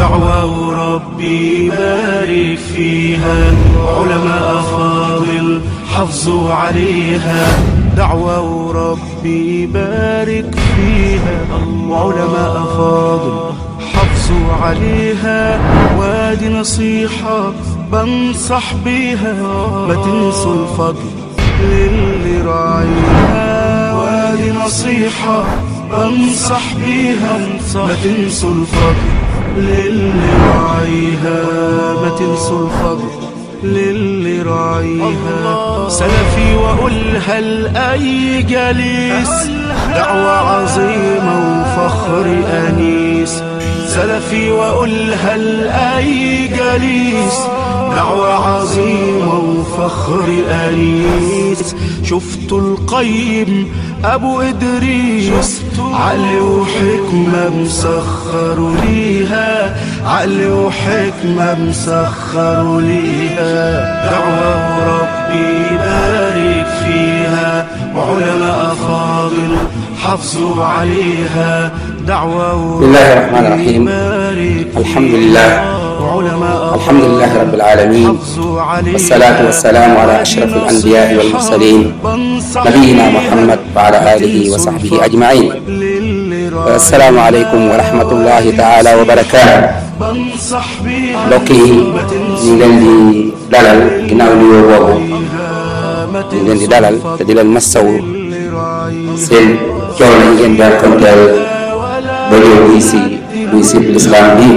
دعوة ربي بارك فيها علماء فاضل حافظوا عليها دعوة ربي بارك فيها وعلماء فاضل حافظوا عليها وادي نصيحة بنصح بيها ما تنسوا الفضل للي راعيها وادي نصيحة بنصح بيها ما تنسوا الفضل للي راعيها ما تنسوا الفضل للي راعيها سلفي واقولها لاي جليس دعوة عظيمة وفخر انيس سلفي واقولها لاي جليس دعوة عظيمة وفخر أنيس شفت القيم أبو إدريس عقل وحكمة مسخر ليها عقل وحكمة مسخر ليها دعوة ربي بارك فيها وعلماء فاضل حافظوا عليها دعوة بسم الله الرحمن الرحيم الحمد لله الحمد لله رب العالمين والصلاة والسلام على أشرف الأنبياء والمرسلين نبينا محمد وعلى آله وصحبه أجمعين السلام عليكم ورحمة الله تعالى وبركاته mbokk yi ñu leen di dalal ginnaaw nuyoo boobu ñu leen di dalal te di leen massawu seen coono yi ngeen daan konteel ba ñëw buy si buy si lislaam bii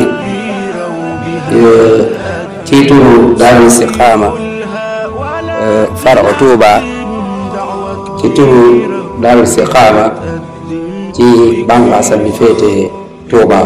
ci turu Daarul Istiqaama faro Tuuba ci turu Daarul Istiqaama ci bànqaasam bi féete Tuuba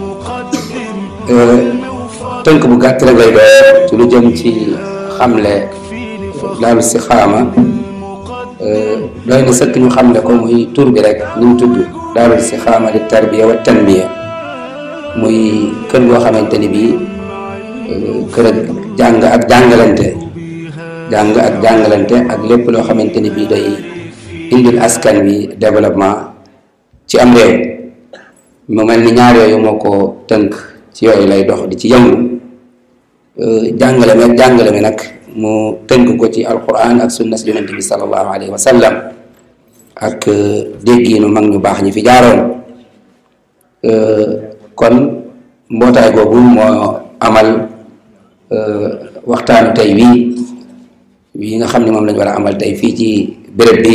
tënk bu gàtt rek lay doon ci lu jëm ci xamle Daarul Istiqaama doy na sëkk ñu xamle ko muy tur bi rek ni mu tudd Daarul Istiqaama li tarbiya wa tanmiya muy kër goo xamante ni bii kër ak jàng ak jàngalante jàng ak jàngalante ak lépp loo xamante ni bii day indil askan wi développement ci am réew mu mel ni ñaar yooyu moo ko tënk ci yooyu lay dox di ci yëngu jàngale mi ak jàngale mi nag mu tënk ko ci alquran ak sunna si yonente bi sallallahu alayhi wa sallam ak déggiinu mag ñu baax ñi fi jaaroon kon mbootaay googu moo amal waxtaanu tey wii wii nga xam ne moom lañu war a amal tey fii ci béréb bi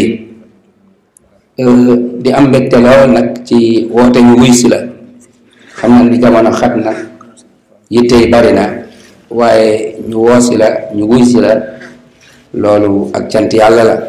di am mbégte lool nag ci woote ñu wuy si la xam na ni jamono xat na yitte yi bari na waaye ñu woo si la ñu wuy si la loolu ak cant yàlla la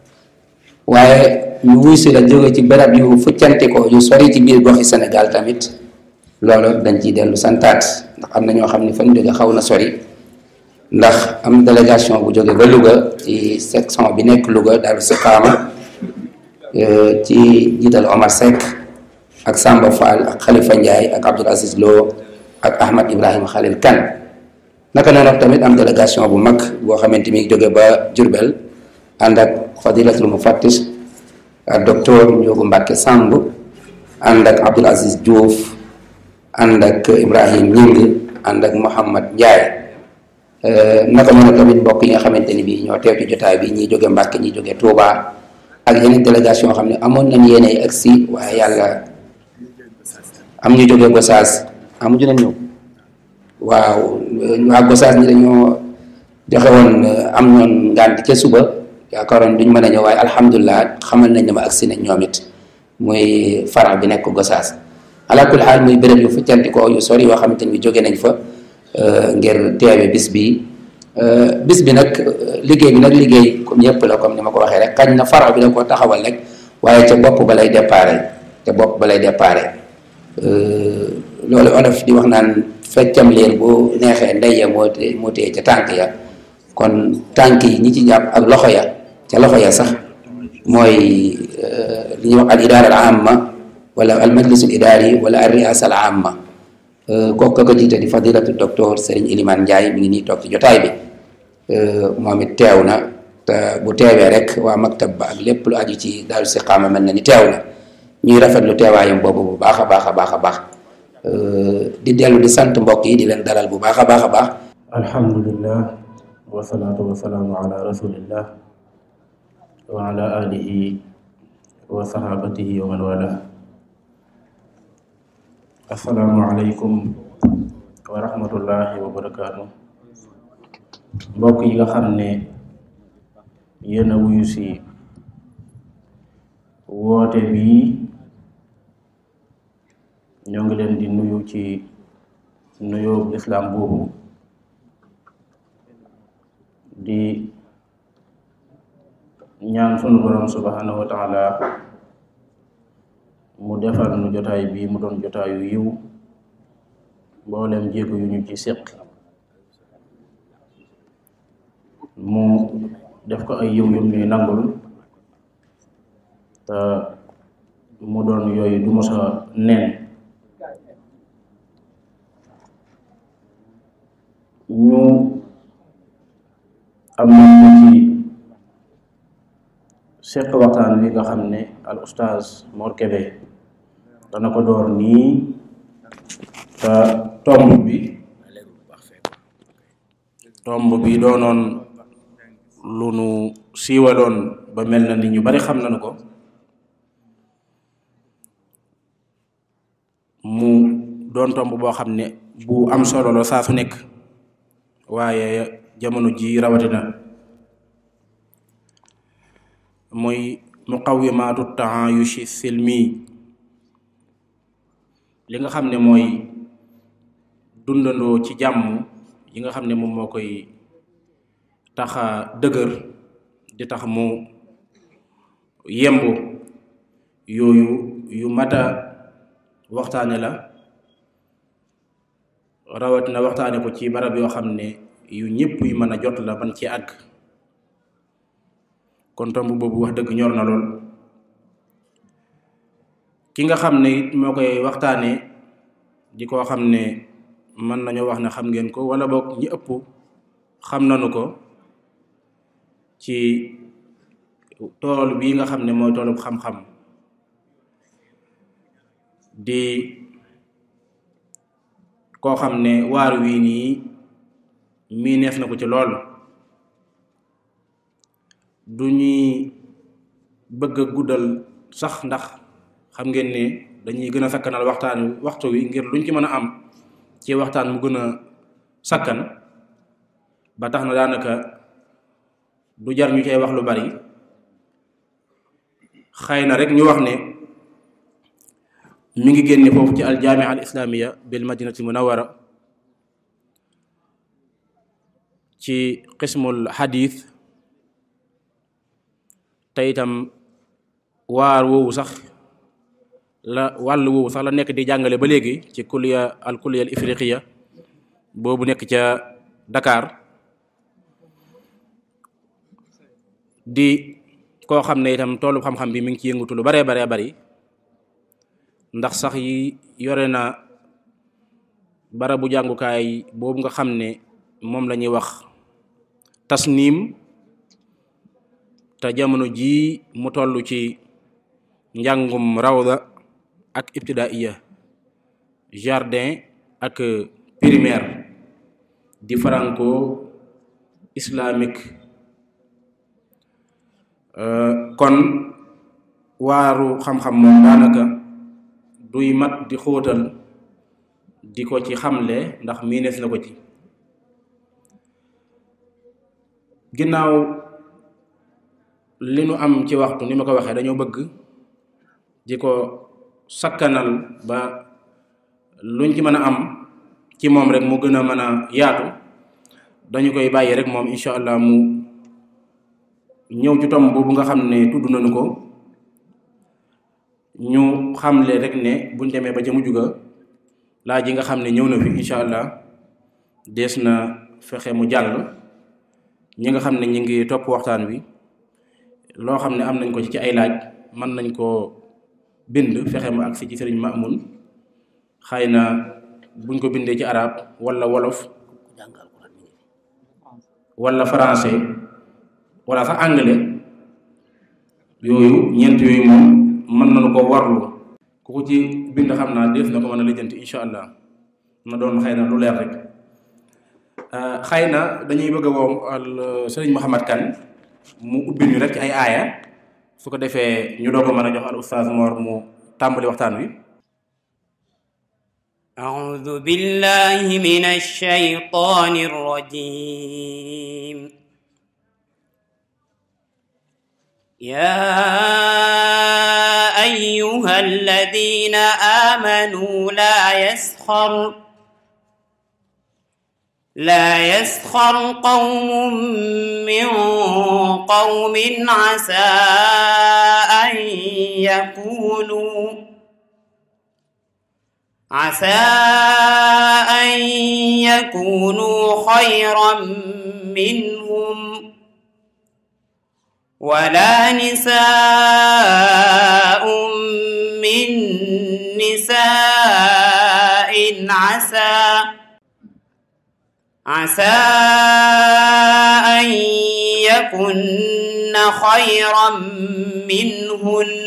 waaye ñu wuy si la jóge ci béréb yu fuccanti ko yu sori ci biir goxi Sénégal tamit loolu dañ ciy dellu santaat ndax am na ñoo xam ne fan jóge xaw na sori ndax am délégation bu jóge ba Louga ci section bi nekk Louga Daarul Istiqaama ci jiital Omar Seck ak Samba Fall ak Khalifa Ndiaye ak Abdoul Aziz Lo ak Ahmad Ibrahima Khalil Kane naka noonu tamit am délégation bu mag boo xamante mi jóge ba Diourbel ànd ak fadilatul mufattish ak docteur Ndiogu Mbacke Samb ànd ak Abdoul Aziz Diouf ànd ak Ibrahim Ñing ànd ak Mouhamad Ndiaye naka noonu tamit mbokk yi nga xamante ni bii ñoo teew ci jotaay bi ñii jóge Mbàkke ñii jóge Touba ak yeneen délégation yoo xam ne amoon nañ yéene agsi waaye yàlla am ñu jóge Gosaas amuñu nañ ñëw waaw waa Gosaas ñi dañoo joxe woon am ñoon ngànt ca suba yaakaaroon duñ mën a ñëw waaye alhamdulilah xamal nañ ne ma agsi nañ ñoom it muy fara bi nekk Gosaas ala kulli xaal muy béréb yu fuccanti ko yu sori yoo xamante ni jóge nañ fa ngir teewe bis bi bis bi nag liggéey bi nag liggéey comme yëpp la comme ni ma ko waxee rek kañ na faro bi da ko taxawal rek waaye ca bopp ba lay déparé ca bopp ba lay déparé loolu olof di wax naan feccam leen bu neexee ndey ya moo tee moo tee ca tànk ya kon tànk yi ñi ci jàpp ak loxo ya ca loxo ya sax mooy li ñuy wax al idaara al amma wala al majlisul idaari wala al riasa al amma kooku ko jiite di fadilatu docteur Serigne Elimane Ndiaye mi ngi nii toog ci jotaay bi moom it teew na te bu teewee rek waa maktab ba ak lépp lu aju ci Daarul Istiqaama mel na ni teew na ñuy rafetlu teewaayam boobu bu baax a baax a baax a baax di dellu di sant mbokk yi di leen dalal bu baax a baax a baax alhamdulillah wasalaatu wasalaamu ala rasulillah wa ala alihi wa sahabatihi wa man wala assalaamu aleykum wa rahmatullahi wa barakaatu mbokk yi nga xam ne yéen a wuyu si woote bii ñoo ngi leen di nuyu ci nuyoo lislaam boobu di ñaan sunu borom subhanahu wa taala mu defal nu jotaay bii mu doon jotaayu yiw mboolem jéego yu ñu ci séq mu def ko ay yiw yum ñuy nangul te mu doon yooyu du mosa neen ñu am na ci seq waxtaan wi nga xam ne al ustaaz Mor Kébé dana ko door nii te tomb bi tomb bi doonoon lu nu siiwaloon ba mel na ni ñu bari xam nañu ko mu doon tomb boo xam ne bu am solo la saa su nekk waaye jamono ji rawatina mooy muqawimaatu taayushi silmi li nga xam ne mooy dundandoo ci jàmm yi nga xam ne moom moo koy taxa dëgër di tax mu yemb yooyu yu mata waxtaane la rawatina waxtaane ko ci barab yoo xam ne yu ñëpp yu mën a jot la ban ci àgg kon tomb boobu wax dëgg ñor na lool ki nga xam ne it moo koy waxtaane di koo xam ne mën nañoo wax ne xam ngeen ko wala boog ñi ëpp xam nañu ko ci tool bii nga xam ne mooy toolub xam-xam di koo xam ne waar wii nii mii neef na ko ci lool du ñuy bëgg a guddal sax ndax xam ngeen ne dañuy gën a sakkanal waxtaan waxtu wi ngir luñ ci mën a am ci waxtaan mu gën a sakkan ba tax na daanaka du jar ñu cay wax lu bari xëy na rek ñu wax ne mi ngi génne foofu ci aljaamia al islamiya bil madinati munawara ci qismul xadith te itam waar woowu sax la wàll woowu sax la nekk di jàngale ba léegi ci kulliya al kulliya al ifriqiya boobu nekk ca Dakar di koo xam ne itam toolu xam-xam bi mi ngi ci yëngutu lu baree baree bari ndax sax yi yore na barabu jàngukaay boobu nga xam ne moom la ñuy wax tasniim te jamono jii mu toll ci njàngum rawda ak ibtidaiya jardin ak primaire di franco islamique kon waaru xam-xam moom daanaka duy mat di xóotal di ko ci xamle ndax miinees na ko ci ginnaaw li nu am ci waxtu ni ma ko waxee dañoo bëgg di ko sakkanal ba luñ ci mën a am ci moom rek mu gën a mën a yaatu dañu koy bàyyi rek moom incha allah mu ñëw ci tomb boobu nga xam ne tudd nañu ko ñu xamle rek ne buñ demee ba ca mujj ga laaj yi nga xam ne ñëw na fi incha allah dees na fexe mu jàll ñi nga xam ne ñi ngi topp waxtaan wi loo xam ne am nañ ko ci ay laaj mën nañ koo bind fexe mu agsi ci sëriñ Maamun xëy na buñ ko bindee ci arab wala wolof wala français wala sax anglais yooyu ñeent yooyu moom mën nañu ko warlu ku ko ci bind xam naa def na ko mën a lijjanti incha allah na doon xëy na lu leer rek xëy na dañuy bëgg a woo al sëriñ Mouhamad Kane mu ubbil ñu rek ci ay aaya su ko defee ñu doog a mën a jox al oustaz Mor mu tàmbali waxtaan wi أعوذ بالله من الشيطان الرجيم يا أيها الذين آمنوا لا يسخر لا يسخر قوم من قوم عسى أن يكونوا عسى أن يكونوا خيرا منهم ولا نساء من نساء عسى عسى أن يكن خيرا منهن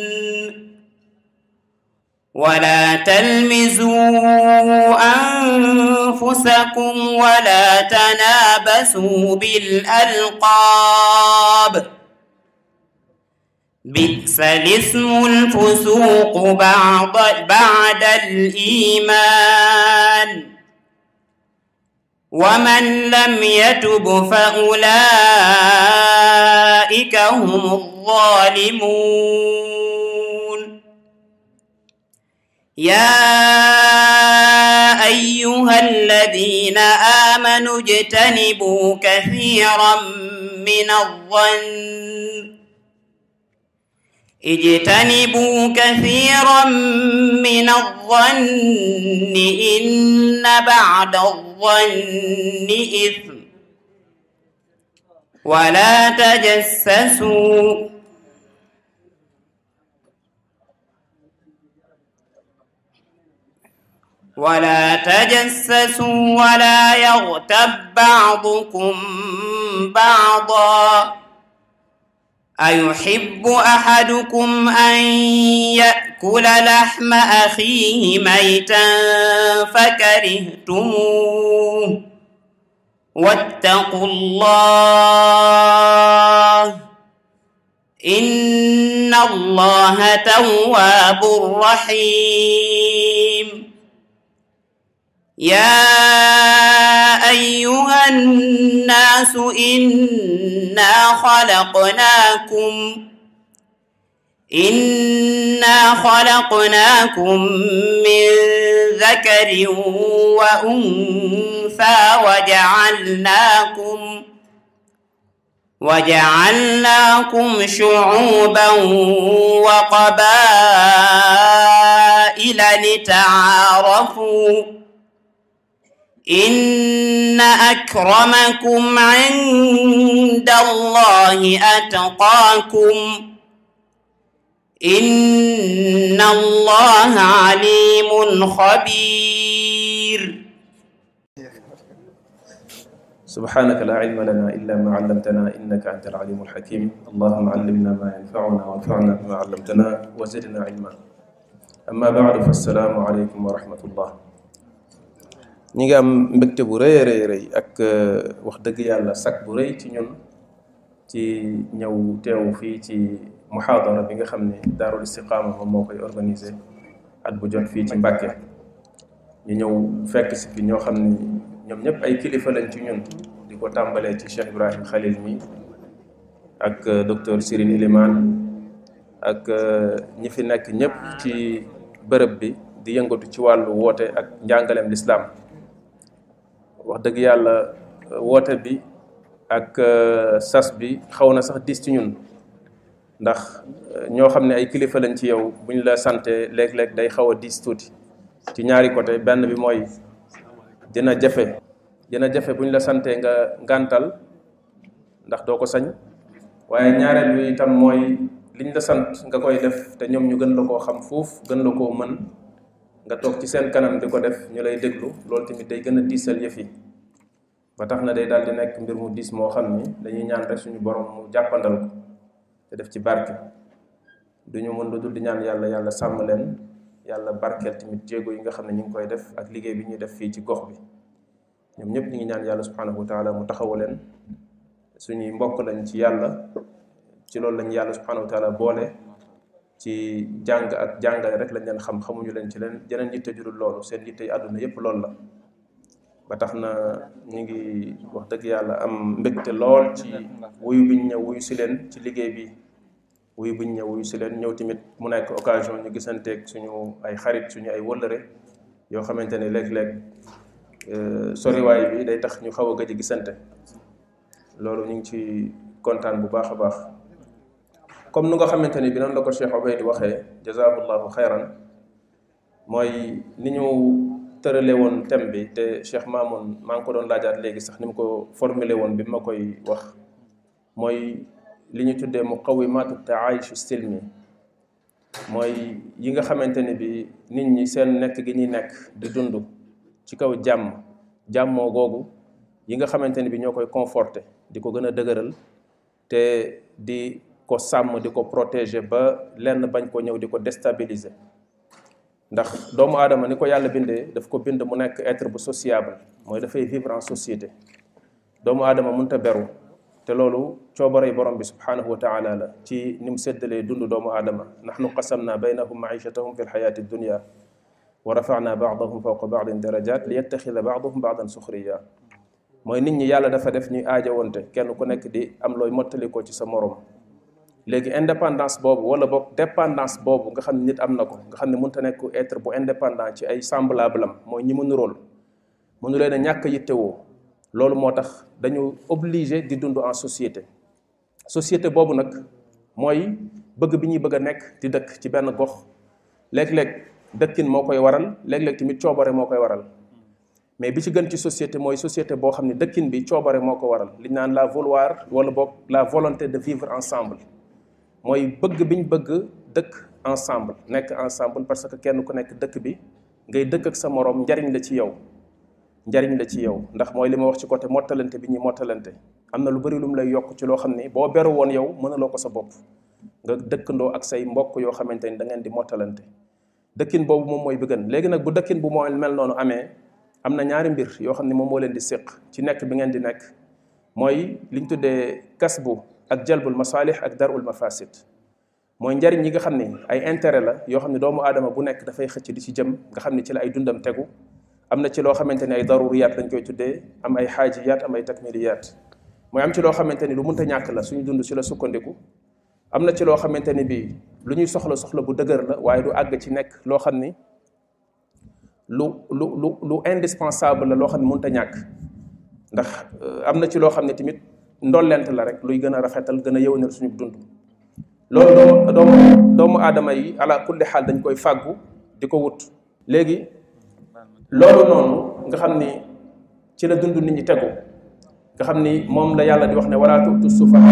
ولا تلمزوا أنفسكم ولا تنابسوا بالألقاب بئس الاسم الفسوق بعد بعد الإيمان ومن لم يتب فأولئك هم الظالمون يا أيها الذين آمنوا اجتنبوا كثيرا من الظن اجتنبوا كثيرا من الظن إن بعد الظن إثم ولا تجسسوا ولا تجسسوا ولا يغتب بعضكم بعضا أيحب أحدكم أن يأكل لحم أخيه ميتا فكرهتموه واتقوا الله إن الله تواب رحيم يا أيها الناس إنا خلقناكم إنا خلقناكم من ذكر وأنثى وجعلناكم وجعلناكم شعوبا وقبائل لتعارفوا إن أكرمكم عند الله أتقاكم إن الله عليم خبير سبحانك لا علم لنا إلا ما علمتنا إنك أنت العليم الحكيم اللهم علمنا ما ينفعنا وانفعنا بما علمتنا وزدنا علما أما بعد فالسلام عليكم ورحمة الله ñi ngi am mbégte bu rëy rëy rëy ak wax dëgg yàlla sak bu rëy ci ñun ci ñëw teew fii ci muhaadara bi nga xam ne daarul istiqaama moom moo koy organisé at bu jot fii ci Mbàkke ñu ñëw fekk si fi ñoo xam ni ñoom ñëpp ay kilifa lañ ci ñun di ko tàmbalee ci Cheikh Ibrahim Khalil mi ak docteur Sirine Ilimane ak ñi fi nekk ñëpp ci bërëb bi di yëngatu ci wàllu woote ak njàngaleem lislaam wax dëgg yàlla woote bi ak sas bi xaw na sax dis ci ñun ndax ñoo xam ne ay kilifa lañ ci yow bu ñu la sante léeg-léeg day xaw a diis tuuti ci ñaari côté benn bi mooy dina jafe dina jafe bu ñu la santee nga ngàntal ndax doo ko sañ waaye ñaareel bi itam mooy liñ la sant nga koy def te ñoom ñu gën la koo xam fuuf gën la koo mën nga toog ci seen kanam di ko def ñu lay déglu loolu tamit day gën a diisal yëf yi ba tax na day daal di nekk mbir mu diis moo xam ni dañuy ñaan rek suñu borom mu jàppandal ko te def ci barke duñu mën lu dul di ñaan yàlla yàlla sàmm leen yàlla barkeel tamit jéego yi nga xam ne ñu ngi koy def ak liggéey bi ñuy def fii ci gox bi ñoom ñëpp ñu ngi ñaan yàlla subhanahu wa taala mu taxawu leen suñuy mbokk lañ ci yàlla ci loolu lañ yàlla subhanahu wa taala boole ci jàng ak jàngale rek lañ leen xam xamuñu leen ci leen jeneen yitte jurul loolu seen yitte yi àdduna yépp loolu la ba tax na ñu ngi wax dëgg yàlla am mbégte lool ci wuyu biñ ñëw wuyu si leen ci liggéey bi wuyu biñ ñëw wuyu si leen ñëw tamit mu nekk occasion ñu gisanteeg suñu ay xarit suñu ay wëllëre yoo xamante ne léeg-léeg soriwaay bi day tax ñu xaw a gëj a gisante loolu ñu ngi ci kontaan bu baax a baax comme nu nga xamante ni bi noonu la ko Cheikh Obeid waxee jazaahullahu xayran mooy ni ñu tërale woon thème bi te Cheikh Mamoun maa ngi ko doon laajaat léegi sax ni mu ko formulé woon bi ma koy wax mooy li ñu tuddee muqawimaatu taayush silmi mooy yi nga xamante ni bi nit ñi seen nekk gi ñuy nekk di dund ci kaw jàmm jàmmoo googu yi nga xamante ni bi ñoo koy conforté di ko gën a dëgëral te di ko sàmm di ko protéger ba lenn bañ ko ñëw di ko déstabiliser ndax doomu aadama ni ko yàlla bindee daf ko bind mu nekk être bu sociable mooy dafay vivre en société doomu aadama mënta beru te loolu coobarey borom bi subhanahu wa taala la ci ni mu séddalee dund doomu aadama nahnu qasamna baynahum maichatahum fi lxayaati dunia wa rafana baadahum fawqa baadin darajat li yettaxida baaduhum baadan suxriya mooy nit ñi yàlla dafa def ñuy aajowante kenn ku nekk di am looy mottalikoo ci sa morom léegi indépendance boobu wala boog dépendance boobu nga xam ne nit am na ko nga xam ne mënta nekk être bu indépendant ci ay semblable am mooy ñi mënu rôle mënu leen a ñàkk yittewoo loolu moo tax dañu obligé di dund en société société boobu nag mooy bëgg bi ñuy bëgg a nekk di dëkk ci benn gox léeg-léeg dëkkin moo koy waral léeg-léeg tamit coobare moo koy waral mais bi ci gën ci société mooy société boo xam ne dëkkin bi coobare moo ko waral li ñu naan la vouloir wala boog la volonté de vivre ensemble mooy bëgg biñ bëgg dëkk ensemble nekk ensemble parce que kenn ku nekk dëkk bi ngay dëkk ak sa moroom njariñ la ci yow njariñ la ci yow ndax mooy li ma wax ci côté mottalante bi ñuy mottalante am na lu bari lu mu lay yokk ci loo xam ni boo beru woon yow mënuloo ko sa bopp nga dëkkandoo ak say mbokk yoo xamante ni da ngeen di mottalante dëkkin boobu moom mooy bi gën léegi nag bu dëkkin bu moo mel noonu amee am na ñaari mbir yoo xam ne moom moo leen di séq ci nekk bi ngeen di nekk mooy li ñu tuddee kasbu ak jalbul masalih ak darul mafasid mooy njariñ yi nga xam ne ay intérêt la yoo xam ne doomu aadama bu nekk dafay xëcc di ci jëm nga xam ne ci la ay dundam tegu am na ci loo xamante ni ay daruriyaat lañ koy tuddee am ay xaajiyaat am ay takmiliyaat mooy am ci loo xamante ni lu mënta ñàkk la suñu dund ci la sukkandiku am na ci loo xamante ni bii lu ñuy soxla soxla bu dëgër la waaye du àgg ci nekk loo xam ni lu lu lu lu indispensable la loo xam ne mënta ñàkk ndax am na ci loo xam ne tamit ndollent la rek luy gën a rafetal gën a yëwanal suñu dund loolu doomu doomu doomu aadama yi ala kulli xaal dañ koy fàggu di ko wut léegi loolu noonu nga xam ni ci la dund nit ñi tegu nga xam ni moom la yàlla di wax ne wala tu'tu sufaha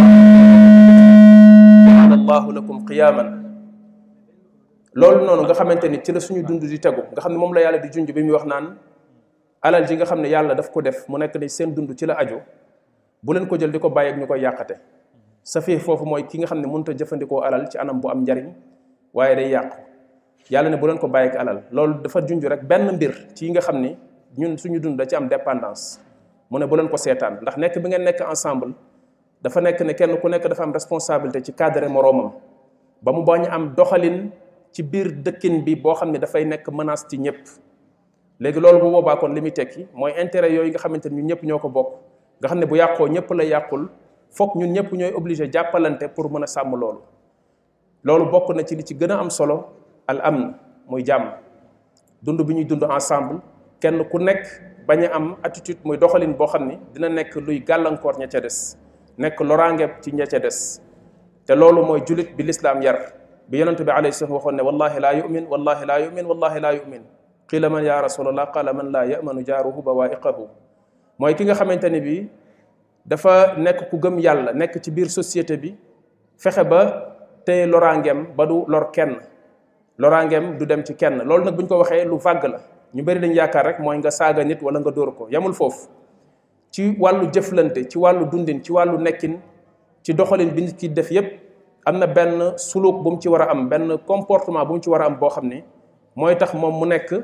jaala allahu lakum qiyaman loolu noonu nga xamante ni ci la suñu dund di tegu nga xam ne moom la yàlla di junj bi muy wax naan alal ji nga xam ne yàlla daf ko def mu nekk ni seen dund ci la aju bu leen ko jël di ko bàyyi ak ñu koy yàqate sa fii foofu mooy ki nga xam ne mënut a jëfandikoo alal ci anam bu am njariñ waaye day yàqu yàlla ne bu leen ko bàyyi ak alal loolu dafa junj rek benn mbir ci yi nga xam ni ñun suñu dund da ci am dépendance mu ne bu leen ko seetaan ndax nekk bi ngeen nekk ensemble dafa nekk ne kenn ku nekk dafa am responsabilité ci cadre moroomam ba mu bañ am doxalin ci biir dëkkin bi boo xam ne dafay nekk menace ci ñëpp léegi loolu bu boobaa kon li muy tekki mooy intérêt yooyu nga xamante ni ñun ñëpp ñoo ko bokk nga xam ne bu yàqoo ñëpp la yàqul foog ñun ñëpp ñooy obligé jàppalante pour mën a sàmm loolu loolu bokk na ci li ci gën a am solo al amn muy jàmm dund bi ñuy dund ensemble kenn ku nekk bañ a am attitude muy doxalin boo xam ni dina nekk luy gàllankoor ña ca des nekk loraange ci ña ca des te loolu mooy julit bi lislaam yar bi yonent bi alayhi salaam waxoon ne wallahi laa yumin wallahi laa yumin wallahi laa yumin qila man ya rasulallah qala man laa yamanu jaaruhu bawaiqahu mooy ki nga xamante ni bi dafa nekk ku gëm yàlla nekk ci biir société bi fexe ba téye loraangeem ba du lor kenn loraangeem du dem ci kenn loolu nag bu ñu ko waxee lu vague la ñu bëri dañ yaakaar rek mooy nga saaga nit wala nga dóor ko yamul foofu ci wàllu jëflante ci wàllu dundin ci wàllu nekkin ci doxalin bi nit ki def yépp am na benn suluk bu mu ci war a am benn comportement bu mu ci war a am boo xam ne mooy tax moom mu nekk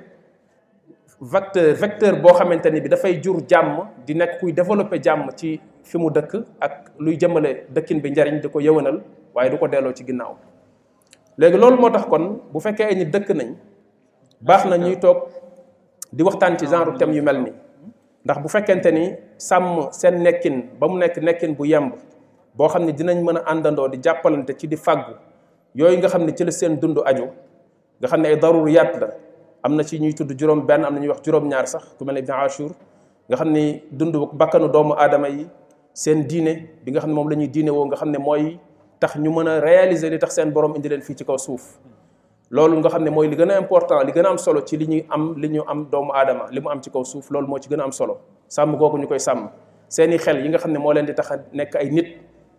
vecteur vecteur boo xamante ni bi dafay jur jàmm di nekk kuy développer jàmm ci fi mu dëkk ak luy jëmale dëkkin bi njariñ di ko yëwanal waaye du ko delloo ci ginnaaw léegi loolu moo tax kon bu fekkee ay nit dëkk nañ baax na ñuy toog di waxtaan ci genre thème yu mel ni ndax bu fekkente ni sàmm seen nekkin ba mu nekk nekkin bu yemb boo xam ne dinañ mën a àndandoo di jàppalante ci di fàggu yooyu nga xam ne ci la seen dund aju nga xam ne ay daruriyaat la am na ci ñuy tudd juróom benn am na ñuy wax juróom-ñaar sax ku mel ne Ibn Ashur nga xam ni dund bakkanu doomu aadama yi seen diine bi nga xam ne moom la ñuy diine woo nga xam ne mooy tax ñu mën a réaliser li tax seen borom indi leen fii ci kaw suuf loolu nga xam ne mooy li gën a important li gën a am solo ci li ñuy am li ñu am doomu aadama li mu am ci kaw suuf loolu moo ci gën a am solo sàmm googu ñu koy sàmm seeni xel yi nga xam ne moo leen di tax a nekk ay nit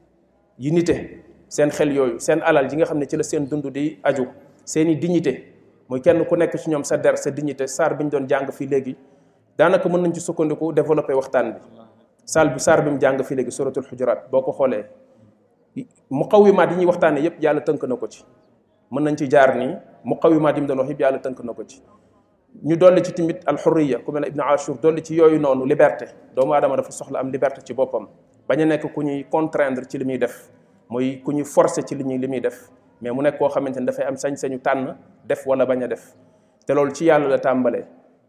yi nite seen xel yooyu seen alal yi nga xam ne ci la seen dund di aju seeni dignité muy kenn ku nekk ci ñoom sa der sa dignité saar bi ñu doon jàng fii léegi daanaka mën nañ ci sukkandiku développé waxtaan bi saal bi saar bi mu jàng fii léegi suratul xujuraat boo ko xoolee muqawimaat yi ñuy waxtaanee yépp yàlla tënk na ko ci mën nañ ci jaar nii muqawimaat yi mu doon wax yëpp yàlla tënk na ko ci ñu dolli ci tamit alxurriya ku mel ne Ibn Ashur dolli ci yooyu noonu liberté doomu aadama dafa soxla am liberté ci boppam bañ a nekk ku ñuy contraindre ci li muy def muy ku ñuy forcer ci li ñuy li muy def mais mu nekk koo xamante ni dafay am sañ-sañu tànn def wala bañ a def te loolu ci yàlla la tàmbalee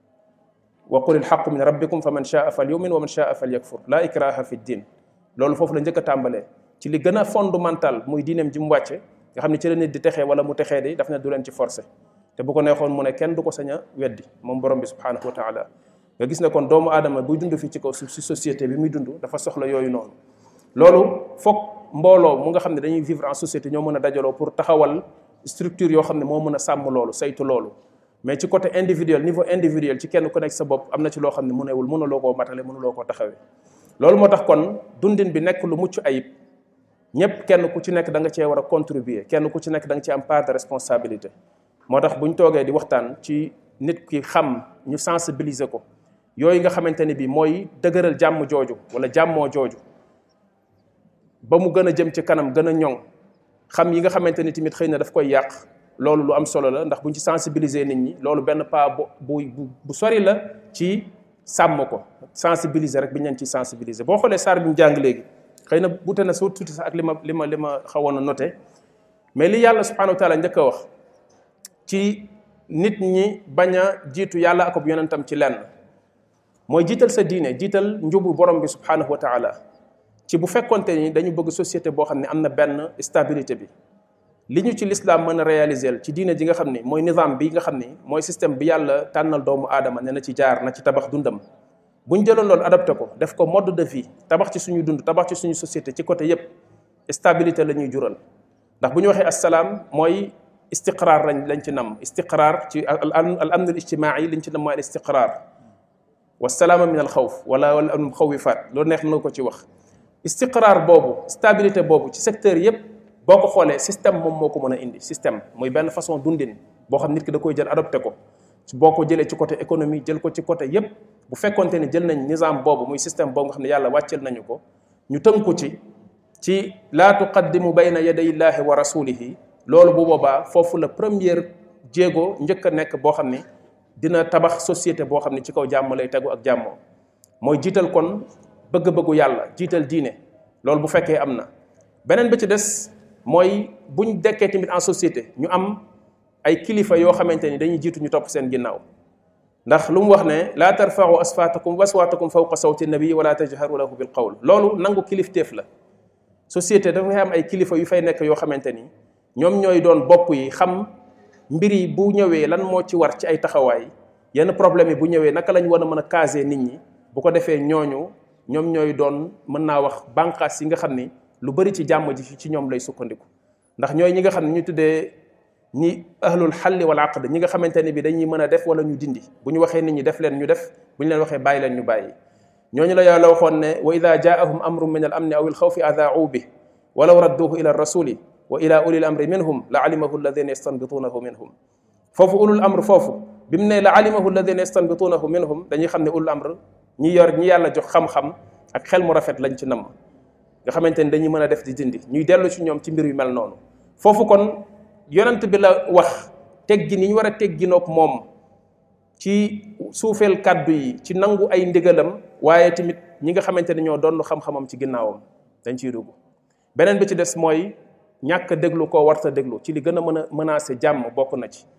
wa qul ilxaqu min rabbikum fa man shaa fal yumin wa man shaa fal yakfur laa ikraha fi ddin loolu foofu la njëkk a tàmbalee ci li gën a fondamental muy diineem ji mu wàcce nga xam ne ci la nit di texee wala mu texee di daf ne du leen ci forcé te bu ko neexoon mu ne kenn du ko sañ a weddi moom borom bi subhanahu wa taala nga gis ne kon doomu aadama buy dund fii ci kaw suuf si société bi muy dund dafa soxla yooyu noonu loolu foog mbooloo mu nga xam ne dañuy vivre en société ñoo mën a dajaloo pour taxawal structure yoo xam ne moo mën a sàmm loolu saytu loolu mais ci côté individuel niveau individuel ci kenn ku nekk sa bopp am na ci loo xam ne mënewul mënuloo koo matale mënuloo koo taxawee loolu moo tax kon dundin bi nekk lu mucc ayib ñëpp kenn ku ci nekk da nga cee war a contribuer kenn ku ci nekk da nga ci am part de responsabilité moo tax bu ñu toogee di waxtaan ci nit ki xam ñu sensibiliser ko yooyu nga xamante ni bi mooy dëgëral jàmm jooju wala jàmmoo jooju ba mu gën a jëm ci kanam gën a ñoŋ xam yi nga xamante ni tamit xëy na daf koy yàq loolu lu am solo la ndax buñ ci sensibiliser nit ñi loolu benn pas bu bu bu sori la ci sàmm ko sensibiliser rek bi ñu leen ciy sensibiliser boo xoolee saar bi mu jàng léegi xëy na bute na soo tuuti sax ak li ma li ma li ma xawoon a noté mais li yàlla subhanahu wa taala njëkk a wax ci nit ñi bañ a jiitu yàlla ak ab yonentam ci lenn mooy jiital sa diine jiital njubu borom bi subhanahu wa taala ci bu fekkonte ni dañu bëgg société boo xam ne am na benn stabilité bi li ñu ci lislaam mën a réaliser ci diine ji nga xam ni mooy nizam bi nga xam ni mooy système bi yàlla tànnal doomu aadama ne na ci jaar na ci tabax dundam bu ñu jëloon loolu adapté ko def ko mode de vie tabax ci suñu dund tabax ci suñu société ci côté yépp stabilité la ñuy jural ndax bu ñu waxee assalaam mooy istiqraar lañ lañ ci nam istiqraar ci al al amn al ijtimaai liñ ci nam mooy al istiqraar wa salaama min al xawf wala wala al xawifaat loolu neex na ko ci wax istiqraar boobu stabilité boobu ci secteur yépp boo ko xoolee système moom moo ko mën a indi système muy benn façon dundin boo xam nit ki da koy jël adopté ko boo ko jëlee ci côté économie jël ko ci côté yépp bu fekkonte ne jël nañ nizam boobu muy système boobu nga xam ne yàlla wàccel nañu ko ñu tënku ci ci laa tuqaddimu bayna yaday illahi wa rasulihi loolu bu boobaa foofu la première jéego njëkk a nekk boo xam ne dina tabax société boo xam ne ci kaw jàmm lay tegu ak jàmmoo mooy jiital kon bëgg-bëggu yàlla jiital diine loolu bu fekkee am na beneen bi ci des mooy buñ dekkee tamit en société ñu am ay kilifa yoo xamante ni dañuy jiitu ñu topp seen ginnaaw ndax lu mu wax ne laa tarfau asfaatakum waswaatakum fawqa sawti nabi wala tajharu lahu bil qawl loolu nangu kilifteef la société dafay am ay kilifa yu fay nekk yoo xamante ni ñoom ñooy doon bopp yi xam mbir yi bu ñëwee lan moo ci war ci ay taxawaay yenn problème yi bu ñëwee naka lañ war a mën a caser nit ñi bu ko defee ñooñu ñoom ñooy doon mën naa wax bànqaas yi nga xam ni lu bari ci jàmm ji ci ñoom lay sukkandiku ndax ñooy ñi nga xam ne ñu tuddee ñi ahlul xalli wal aqd ñi nga xamante ne bi dañuy mën a def wala ñu dindi bu ñu waxee nit ñi def leen ñu def bu ñu leen waxee bàyyi leen ñu bàyyi ñooñu la yàlla waxoon ne wa ida jaahum amrun min al amni aw il xawfi adaau bi walaw radduhu ila rasuli wa ila ulil amri minhum la alimahu alladina yastanbituunahu minhum foofu ulul amr foofu bi mu ne la alimahu alladina yastanbituunahu minhum dañuy xam ne ulul amr ñi yor ñi yàlla jox xam-xam ak xel mu rafet lañ ci namm nga xamante ni dañuy mën a def di dindi ñuy dellu ci ñoom ci mbir yu mel noonu foofu kon yonent bi la wax teggi ni ñu war a tegginoog moom ci suufeel kàddu yi ci nangu ay ndigalam waaye tamit ñi nga xamante ne ñoo doon xam-xamam ci ginnaawam dañ ciy dugg beneen bi ci des mooy ñàkk a déglu koo warta déglu ci li gën a mën a menacer jàmm bokk na ci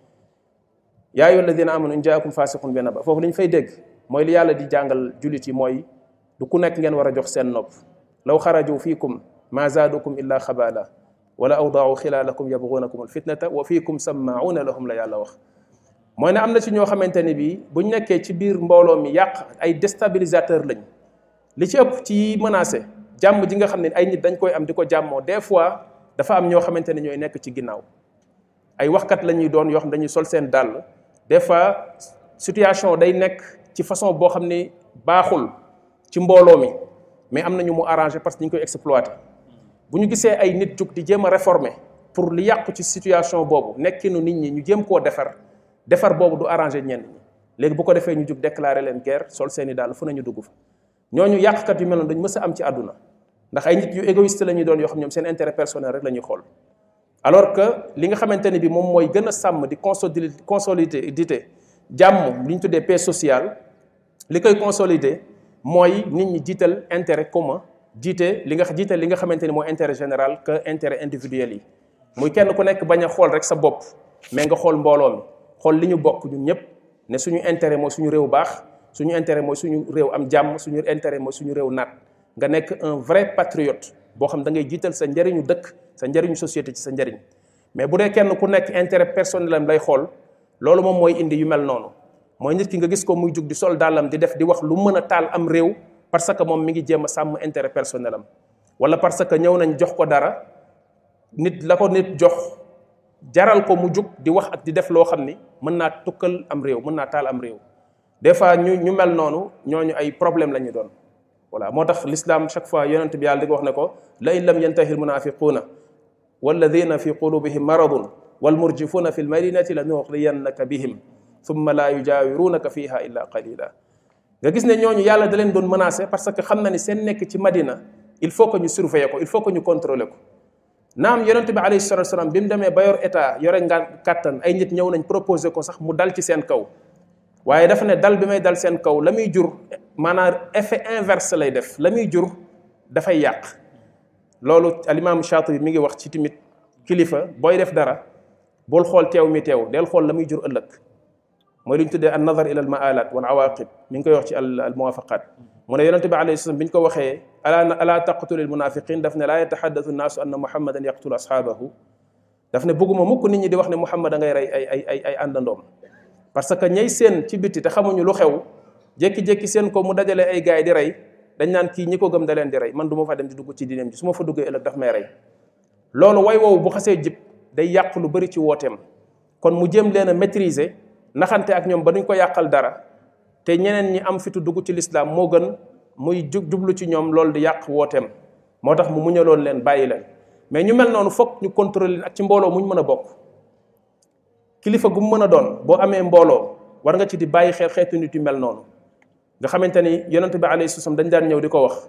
yaa ayyuha alladina amanu in jaakum fasiqun bi naba foofu li ñu fay dégg mooy li yàlla di jàngal jullit yi mooy du ku nekk ngeen war a jox seen nopp law xaraju fiikum ma zaadukum illa xabaala wala awdaau xilaalakum yabgunakum alfitnata wa fiikum sammauna lahum la yàlla wax mooy ne am na ci ñoo xamante ne bii buñ nekkee ci biir mbooloo mi yàq ay déstabilisateur lañ li ci ëpp ci menacé jàmm ji nga xam ne ay nit dañ koy am di ko jàmmoo des fois dafa am ñoo xamante ne ñooy nekk ci ginnaaw ay waxkat la ñuy doon yoo xam dañuy sol seen dàll des fois situation day nekk ci façon boo xam ne baaxul ci mbooloo mi mais am na ñu mu arrangé parce que ñu koy exploité bu ñu gisee ay nit jug di jéem a réformer pour li yàqu ci situation boobu nekkinu nit ñi ñu jéem koo defar defar boobu du arrangé ñenn ñi léegi bu ko defee ñu jug déclaré leen guerre sol seeni daal fu nañu dugg fa ñooñu yàqkat yu mel noonu dañu mës a am ci àdduna ndax ay nit yu égoïste la ñuy doon yoo xam ñoom seen intérêt personnel rek la ñuy xool alors que li nga xamante ne bi moom mooy gën a sàmm di consolider consolider jàmm li ñu tuddee paix sociale li koy consolider mooy nit ñi jiital intérêt commun jiite li nga jiital li nga xamante ni mooy intérêt général que intérêt individuel yi muy kenn ku nekk bañ a xool rek sa bopp mais nga xool mbooloo mi xool li ñu bokk ñun ñëpp ne suñu intérêt mooy suñu réew baax suñu intérêt mooy suñu réew am jàmm suñu intérêt mooy suñu réew naat nga nekk un vrai patriote boo xam da ngay jiital sa njëriñu dëkk sa njëriñu société ci sa njëriñ mais bu dee kenn ku nekk intérêt personnel am lay xool loolu moom mooy indi yu mel noonu mooy nit ki nga gis ko muy jug di sol dàllam di def di wax lu mën a taal am réew parce que moom mi ngi jéem a sàmm intérêt personnel am wala parce que ñëw nañ jox ko dara nit la ko nit jox jaral ko mu jug di wax ak di def loo xam ni mën naa tukkal am réew mën naa taal am réew des fois ñu ñu mel noonu ñooñu ay problème la ñu doon voilà moo tax l'islam chaque fois yonent bi yàlla di ko wax ne ko la in lam yantahi almunafiquuna walladina fi qulubihim maradun walmurjifuuna fi lmadinati la nuxriyannaka bihim thumma la yujaawirunaka fiha illa qalila nga gis ne ñooñu yàlla da leen doon menacé parce que xam na ni seen nekk ci madina il faut que ñu surveiller ko il faut que ñu contrôler ko naam yonent bi alayhi salatu wasalam bi mu demee ba yor état yore nga kàttan ay nit ñëw nañ proposé ko sax mu dal ci seen kaw waaye dafa ne dal bi may dal seen kaw la muy jur maanaam effet inverse lay def la muy jur dafay yàq loolu alimaamu Shaatibi mi ngi wax ci tamit kilifa booy def dara bul xool teew mi teew del xool la muy jur ëllëg mooy li ñu tuddee an nazar ila al maalat wal awaqib mi ngi koy wax ci al al muwafaqat mu ne yonente bi alayhi salaam bi ñu ko waxee ala ala taqtulu al munafiqin daf ne laa yataxaddathu nnaasu anna muhammadan yaqtulu ashaabahu daf ne bëgguma mukk nit ñi di wax ne muhammad a ngay rey ay ay ay ay àndandoom parce que ñay seen ci biti te xamuñu lu xew jékki-jékki seen ko mu dajale ay gaay di rey dañ naan kii ñi ko gëm da leen di rey man du ma fa dem di dugg ci diineem ji su ma fa duggee ëllëg daf may rey loolu way woowu bu xasee jib day yàq lu bëri ci wooteem kon mu jéem leen a maîtriser naxante ak ñoom ba duñ ko yàqal dara te ñeneen ñi am fitu dugg ci lislaam moo gën muy jub jublu ci ñoom loolu di yàq wooteem moo tax mu muñaloon leen bàyyi leen mais ñu mel noonu foog ñu contrôler leen ak ci mbooloo muñ mën a bokk kilifa gu mu mën a doon boo amee mbooloo war nga ci di bàyyi xel xeetu nit yu mel noonu nga xamante ni yonent bi alayhi salaam dañ daan ñëw di ko wax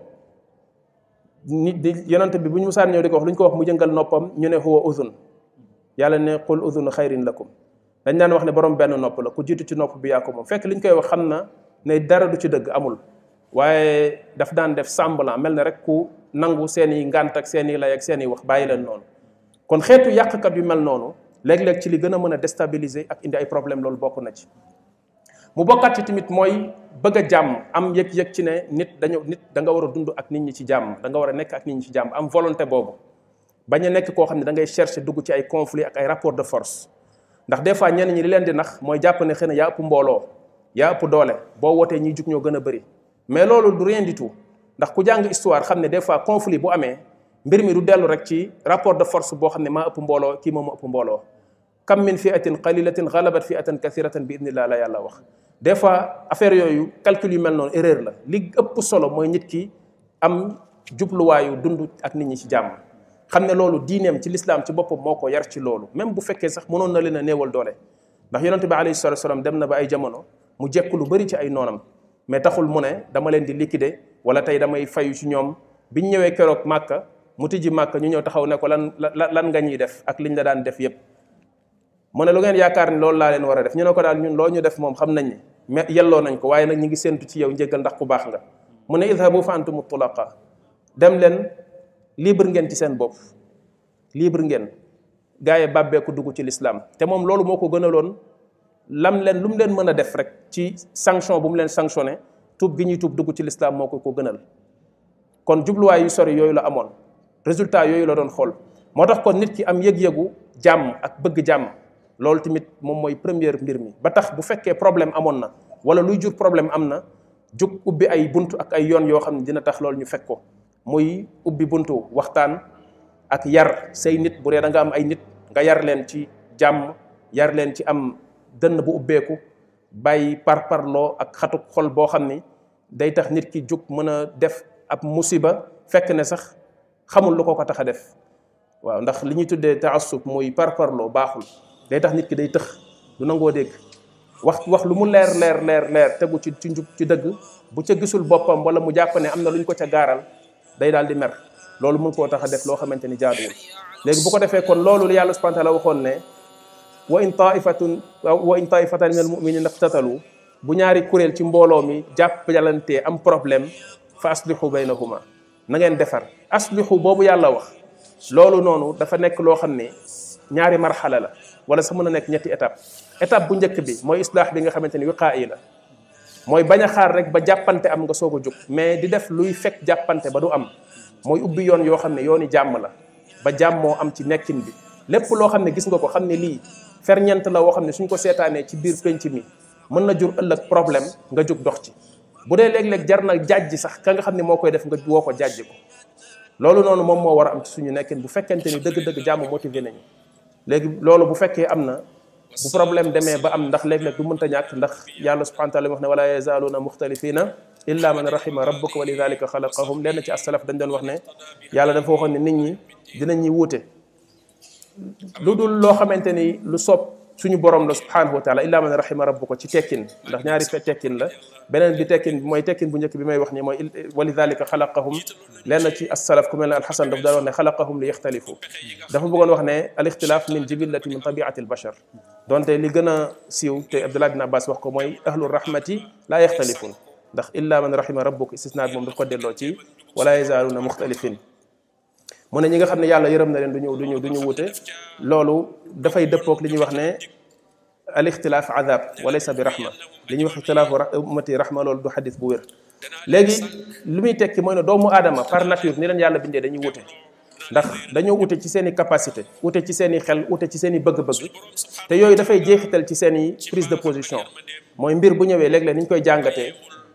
nit di yonent bi bu ñu musaan ñëw di ko wax lu ñu ko wax mu jëngal noppam ñu ne huwa udhun yàlla ne qul udhunu xayrin lakum dañ daan wax ne borom benn nopp la ku jiitu ci nopp bi yaa ko moom fekk li ñu koy wax xam na ne dara du ci dëgg amul waaye daf daan def semblant mel na rek ku nangu seen i ngànt ak seen i lay ak seen i wax bàyyi leen noonu kon xeetu yàqkat yu mel noonu léeg-léeg ci li gën a mën a déstabiliser ak indi ay problème loolu bokk na ci mu bokkat ci tamit mooy bëgg a jàmm am yëg-yëg ci ne nit dañu nit da nga war a dund ak nit ñi ci jàmm da nga war a nekk ak nit ñi ci jàmm am volonté boobu bañ a nekk koo xam ne da ngay chercher dugg ci ay conflit ak ay rapport de force ndax des fois ñenn ñi li leen di nax mooy jàpp ne xëy na yaa ëpp mbooloo yaa ëpp doole boo wootee ñiy jug ñoo gën a bëri mais loolu du rien du tout ndax ku jàng histoire xam ne des fois conflit bu amee mbir mi du dellu rek ci rapport de force boo xam ne maa ëpp mbooloo kii moom ëpp mbooloo kam min fiatin qalilatin galabat fiatan kathiratan bi idnillah la yàlla wax des fois affaire yooyu calcul yu mel noonu erreur la li ëpp solo mooy nit ki am jubluwaayu dund ak nit ñi ci jàmm xam ne loolu diineem ci lislaam ci boppam moo ko yar ci loolu même bu fekkee sax mënoon na leen a néewal doole ndax yonente bi alayhi salatu wasalam dem na ba ay jamono mu jekk lu bëri ci ay noonam mais taxul mu ne dama leen di liquider wala tey damay fayu ci ñoom biñ ñëwee keroog màkka mu tijji màkka ñu ñëw taxaw ne ko lan lan nga ñuy def ak liñ la daan def yépp mu ne lu ngeen yaakaar ni loolu laa leen war a def ñu ne ko daal ñun loo ñu def moom xam nañ ne mais yelloo nañ ko waaye nag ñu ngi séntu ci yow njëggal ndax ku baax nga mu ne idhabu fa antum tulaqa dem leen libre ngeen ci seen bopp libre ngeen gaa yi bàbbeeku dugg ci lislaam te moom loolu moo ko gënaloon lam leen lu mu leen mën a def rek ci sanction bu mu leen sanctionné tuub gi ñuy tuub dugg ci lislaam moo ko ko gënal kon jubluwaay yu sori yooyu la amoon résultat yooyu la doon xool moo tax kon nit ki am yëg-yëgu jàmm ak bëgg jàmm loolu tamit moom mooy première mbir mi ba tax bu fekkee problème amoon na wala luy jur problème am na jug ubbi ay bunt ak ay yoon yoo xam ne dina tax loolu ñu fekk ko muy ubbi buntu waxtaan ak yar say nit bu dee da nga am ay nit nga yar leen ci jàmm yar leen ci am dënn bu ubbeeku bàyyi par parloo ak xatuk xol boo xam ni day tax nit ki jug mën a def ab musiba fekk ne sax xamul lu ko ko tax a def waaw ndax li ñuy tuddee taassub muy par parloo baaxul day tax nit ki day tëx du nangoo dégg wax wax lu mu leer leer leer leer tegu ci ci njub ci dëgg bu ca gisul boppam wala mu jàpp ne am na lu ñu ko ca gaaral day daal di mer loolu mën koo tax a def loo xamante ni jaaduwul léegi bu ko defee kon loolu yàlla subhanahu wa taala waxoon ne wa in taifatun wa in taifatan min al muminina iqtatalu bu ñaari kuréel ci mbooloo mi jàppalantee am problème fa aslihu baynahuma na ngeen defar aslihu boobu yàlla wax loolu noonu dafa nekk loo xam ne ñaari marxala la wala sax mën a nekk ñetti étape étape bu njëkk bi mooy islaax bi nga xamante ni wiqaa yi la mooy bañ a xaar rek ba jàppante am nga soog a jóg mais di def luy fekk jàppante ba du am mooy ubbi yoon yoo xam ne yooni jàmm la ba jàmm moo am ci nekkin bi lépp loo xam ne gis nga ko xam ne lii ferñeent la woo xam ne suñ ko seetaanee ci biir penc mi mën na jur ëllëg problème nga jóg dox ci bu dee léeg-léeg jar na jàjji sax ka nga xam ne moo koy def nga woo ko jàjji ko loolu noonu moom moo war a am ci suñu nekkin bu fekkente ni dëgg-dëgg jàmm motivé nañu léegi loolu bu fekkee am na bu problème demee ba am ndax léeg-léeg du mënta ñàkk ndax yàlla subhanahu wa taala wax ne wala yazaaluuna muxtalifina illa man rahima rabbuka wa lidalika xalaqahum lenn ci asalaf dañ doon wax ne yàlla dafa waxoon ne nit ñi dinañ ñi wuute lu dul loo xamante ni lu soob suñu borom la subhanahu wa taala illa man rahima rabbuka ci tekkin ndax ñaari fe tekkin la beneen bi tekkin bi mooy tekkin bu njëkk bi may wax ni mooy wa lidalika xalaqahum lenn ci asalaf ku mel ne alxasan daf daan wax ne xalaqahum li yaxtalifu dafa bëggoon wax ne al ixtilaaf min jibillati min tabiati al bashar donte li gën a siiw te abdullah bin abbas wax ko mooy ahlu rahmati laa yaxtalifun ndax illa man rahima rabbuk istisnaat moom daf ko delloo ci wala yazaaluuna muxtalifin mu ne ñi nga xam ne yàlla yërëm na leen du ñu du ñu du ñu wute loolu dafay dëppoog li ñuy wax ne al ixtilaaf adab walaysa bi rahma li ñuy wax ixtilaafu ummati rahma loolu du xadis bu wér léegi lu muy tekki mooy ne doomu aadama par nature ni leen yàlla bindee dañuy wute ndax dañoo ute ci seen i capacité ute ci seen i xel ute ci seen i bëgg-bëgg te yooyu dafay jeexital ci seen i prise de position mooy mbir bu ñëwee léeg-léeg ni ñu koy jàngatee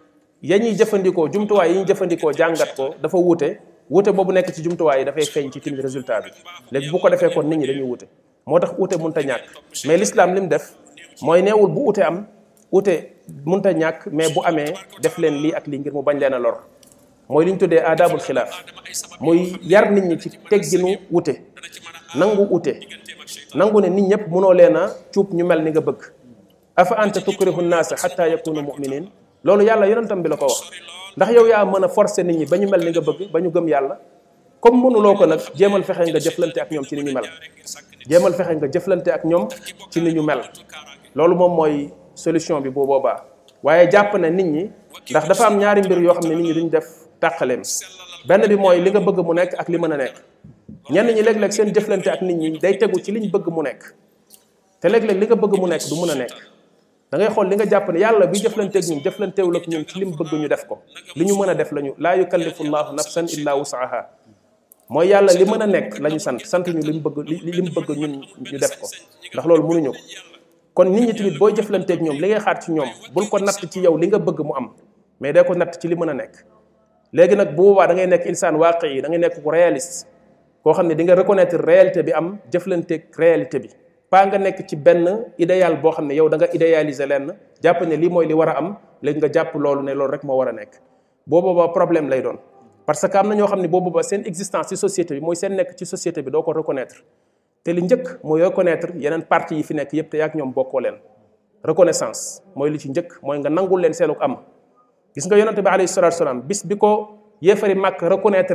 ya ñuy jëfandikoo jumtuwaay yi ñuy jëfandikoo jàngat ko dafa wute wute boobu nekk ci jumtuwaay yi dafay feeñ ci timit résultat bi léegi bu ko defee kon nit ñi dañuy wute moo tax ute mënta ñàkk mais l'islam li mu def mooy neewul bu ute am ute mënta ñàkk mais bu amee def leen lii ak lii ngir mu bañ leen a lor mooy li ñu tuddee adabul xilaaf muy yar nit ñi ci tegginu wute nangu wute nangu ne nit ñëpp mënoo leen a cuub ñu mel ni nga bëgg afa anta tukrihu nnaasa xatta yakunu muminin loolu yàlla yonentam bi la ko wax ndax yow yaa mën a forcer nit ñi ba ñu mel ni nga bëgg ba ñu gëm yàlla comme mënuloo ko nag jéemal fexe nga jëflante ak ñoom ci ni ñu mel jéemal fexe nga jëflante ak ñoom ci ni ñu mel loolu moom mooy solution bi boo boobaa waaye jàpp na nit ñi ndax dafa am ñaari mbir yoo xam ne nit ñi duñ def tàqaleem benn bi mooy li nga bëgg mu nekk ak li mën a nekk ñenn ñi léeg-léeg seen jëflante ak nit ñi day tegu ci liñ bëgg mu nekk te léeg-léeg li nga bëgg mu nekk du mën a nekk da ngay xool li nga jàpp ne yàlla bi jëflanteeg ñun jëflantewul ak ñun ci lim bëgg ñu def ko li ñu mën a def lañu laa yukallifu llahu nafsan illa wusaha mooy yàlla li mën a nekk la ñu sant sant ñu li mu bëgg li mu bëgg ñun ñu def ko ndax loolu mënuñu ko kon nit ñi tamit booy jëflanteeg ñoom li ngay xaar ci ñoom bul ko natt ci yow li nga bëgg mu am mais day ko natt ci li mën a nekk léegi nag bu boobaa da ngay nekk insaan waaqi yi da ngay nekk ku réaliste koo xam ne di nga reconnaître réalité bi am jëflanteeg réalité bi pas nga nekk ci benn idéal boo xam ne yow da nga idéaliser lenn jàpp ne lii mooy li war a am léegi nga jàpp loolu ne loolu rek moo war a nekk boo boobaa problème lay doon parce que am na ñoo xam ne boo boobaa seen existence ci société bi mooy seen nekk ci société bi doo ko reconnaître te li njëkk mooy reconnaître yeneen parti yi fi nekk yépp te yaak ñoom bokkoo leen reconnaissance mooy li ci njëkk mooy nga nangul leen seenuk am gis nga yonente bi alayhi salatu salaam bis bi ko yéefari màkk reconnaître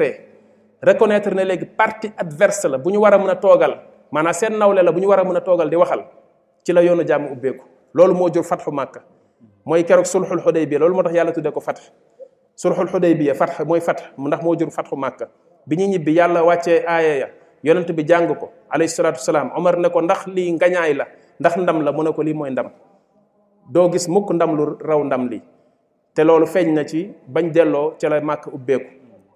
reconnaître ne léegi parti adverse la bu ñu war a mën a toogal maanaam seen nawle la bu ñu war a mën a toogal di waxal ci la yoonu jàmm ubbeeku loolu moo jur fatxu màkka mooy keroog sulxul xudaybiya loolu moo tax yàlla tuddee ko fatx sulxul xudaybiya fatx mooy fatx ndax moo jur fatxu màkka bi ñu ñibbi yàlla wàccee aaya ya yonent bi jàng ko alayhi salaatu wasalaam omar ne ko ndax lii ngañaay la ndax ndam la mu ne ko lii mooy ndam doo gis mukk ndam lu raw ndam li te loolu feeñ na ci bañ delloo ca la màkk ubbeeku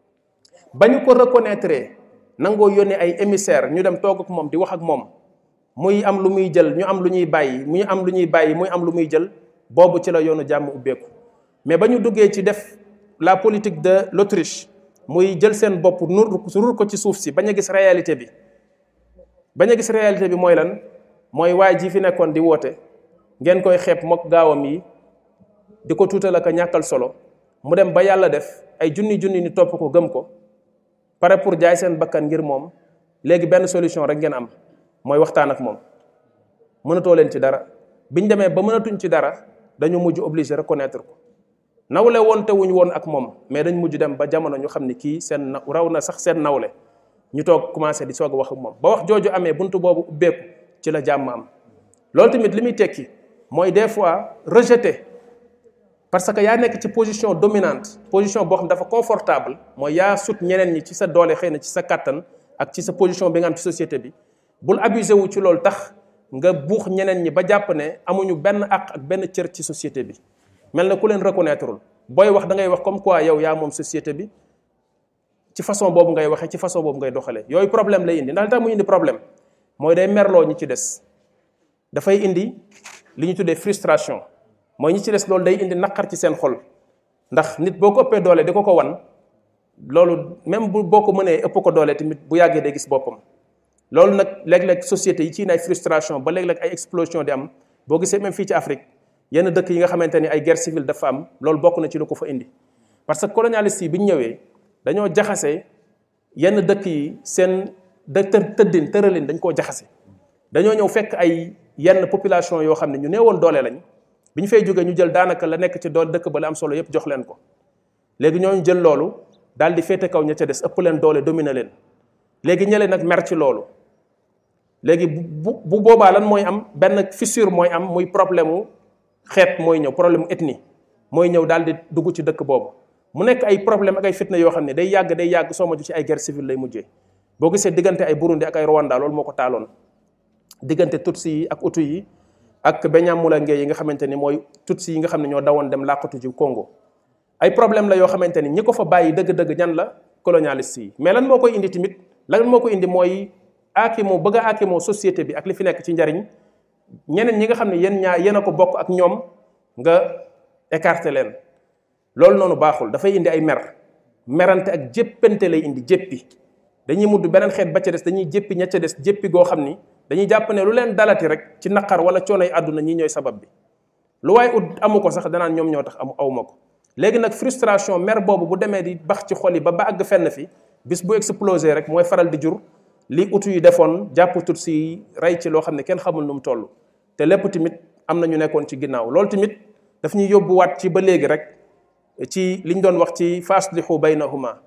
ba ñu ko reconnaître nangoo yónnee ay émissaire ñu dem toog ak moom di wax ak moom muy am lu muy jël ñu am lu ñuy bàyyi muy am lu ñuy bàyyi muy am lu muy jël boobu ci la yoonu jàmm ubbeeku mais ba ñu duggee ci def la politique de l'Autriche muy jël seen bopp nur rur ko ci suuf si bañ a gis réalité bi bañ a gis réalité bi mooy lan mooy waay ji fi nekkoon di woote ngeen koy xeeb mook gaawam yi di ko tuutal ak a ñàkkal solo mu dem ba yàlla def ay junni junni ni topp ko gëm ko pare pour jaay seen bakkan ngir moom léegi benn solution rek ngeen am mooy waxtaan ak moom mënatoo leen ci dara biñ demee ba mënatuñ ci dara dañu mujj obligé reconnaître ko nawle woon te wuñ woon ak moom mais dañ mujj dem ba jamono ñu xam ni kii seen na raw na sax seen nawle ñu toog commencé di soog a wax ak moom ba wax jooju amee buntu boobu ubbeeku ci la jàmm am loolu tamit li muy tekki mooy des fois rejeté parce que yaa nekk ci position dominante position boo xam dafa confortable mooy yaa sut ñeneen ñi ci sa doole xëy na ci sa kàttan ak ci sa position bi nga am ci société bi bul abusé wu ci loolu tax nga buux ñeneen ñi ba jàpp ne amuñu benn àq ak benn cër ci société bi mel na ku leen reconnaîtreul booy wax da ngay wax comme quoi yow yaa moom société bi ci façon boobu ngay waxee ci façon boobu ngay doxalee yooyu problème lay indi ndax li tax mu indi problème mooy day merloo ñi ci des dafay indi li ñu tuddee frustration mooy ñi ci des loolu day indi naqar ci seen xol ndax nit boo ko ëppee doole di ko ko wan loolu même bu boo ko mënee ëpp ko doole tamit bu yàggee day gis boppam loolu nag léeg-léeg société yi ci ay frustration ba léeg-léeg ay explosion di am boo gisee même fii ci Afrique yenn dëkk yi nga xamante ni ay guerre civile dafa am loolu bokk na ci lu ko fa indi parce que colonialiste yi bi ñu ñëwee dañoo jaxase yenn dëkk yi seen dë tëddin tëralin dañ koo jaxase dañoo ñëw fekk ay yenn population yoo xam ne ñu neewoon doole lañ bi ñu fay jógee ñu jël daanaka la nekk ci doole dëkk ba la am solo yépp jox leen ko léegi ñooñu jël loolu daal di féete kaw ña ca des ëpp leen doole dominer leen léegi ñële nag mer ci loolu léegi bu bu boobaa lan mooy am benn fissure mooy am muy problème mu xeet mooy ñëw problème mu ethnie mooy ñëw daal di dugg ci dëkk boobu mu nekk ay problème ak ay fitna yoo xam ne day yàgg day yàgg soo ma ju ci ay guerre civile lay mujjee boo gisee diggante ay Burundi ak ay Rwanda loolu moo ko taaloon diggante Tutsi yi ak Hutu yi ak Banyamulenge yi nga xamante ni mooy Tutsi yi nga xam ne ñoo dawoon dem làqatu ji Congo ay problème la yoo xamante ni ñi ko fa bàyyi dëgg-dëgg ñan la colonialiste yi mais lan moo koy indi tamit lan moo ko indi mooy aakimoo bëgg a aakimoo société bi ak li fi nekk ci njariñ ñeneen ñi nga xam ne yéen ñaa yéen a ko bokk ak ñoom nga écarté leen loolu noonu baaxul dafay indi ay mer merante ak jéppante lay indi jéppi dañuy mudd beneen xeet ba ca des dañuy jéppi ña ca des jéppi goo xam ni dañuy jàpp ne lu leen dalati rek ci naqar wala coonoy àdduna ñi ñooy sabab bi lu waaye ut amu ko sax danaan ñoom ñoo tax amu awma ko léegi nag frustration mer boobu bu demee di bax ci xol yi ba ba àgg fenn fi bis bu explosé rek mooy faral di jur li utu yi defoon jàpp tut si rey ci loo xam ne kenn xamul nu mu toll te lépp tamit am na ñu nekkoon ci ginnaaw loolu tamit daf ñuy yóbbuwaat ci ba léegi rek ci liñ doon wax ci faslihu baynahuma